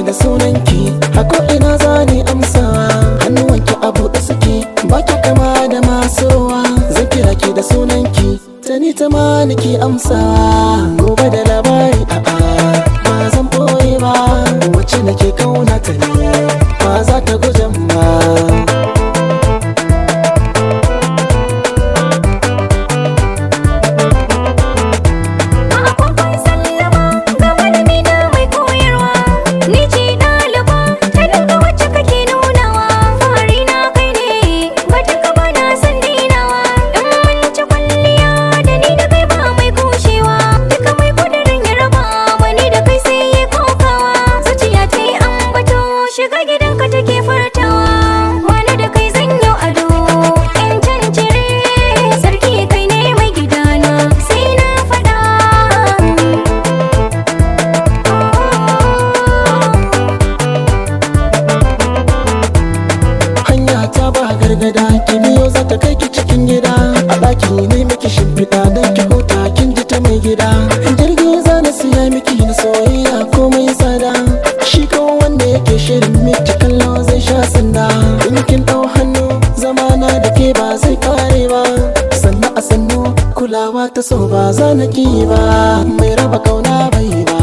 da sunanki hako ina zani amsawa hannuwanki a buɗe suke baki kama da masowa zan kira ki da sunanki tani ta ma nake amsawa gobe da labari a'a ba zan boye ba wacce nake kauna ta ne ba za ta gujan ba A kwakwan sallama ga malami na mai koyarwa Ni ce ɗaliba ta dinga wacce kake nunawa Fari na kai ne ba duka ba na san dainawa In mun ci kwalliya da ni da kai ba mai kushewa Duka mai kudirin ya raba wani da kai sai ya kokawa Zuciya ta yi ambato shiga gidanka take furtawa Wani da kai zan yi ado in cancire Sarki kai ne mai gidana sai na faɗa hanya ta ba gargada ki biyo za ta kai ki cikin gida a ɗaki ne miki shimfiɗa don ki huta kin ji ta mai gida jirgi za na siya miki na soyayya komai tsada shi kawo wanda yake shirin miki kallo zai sha sanda in kin ɗau hannu zamana da ke ba zai kare ba sannu a sannu kulawa ta so ba za na ki ba mai raba kauna bai ba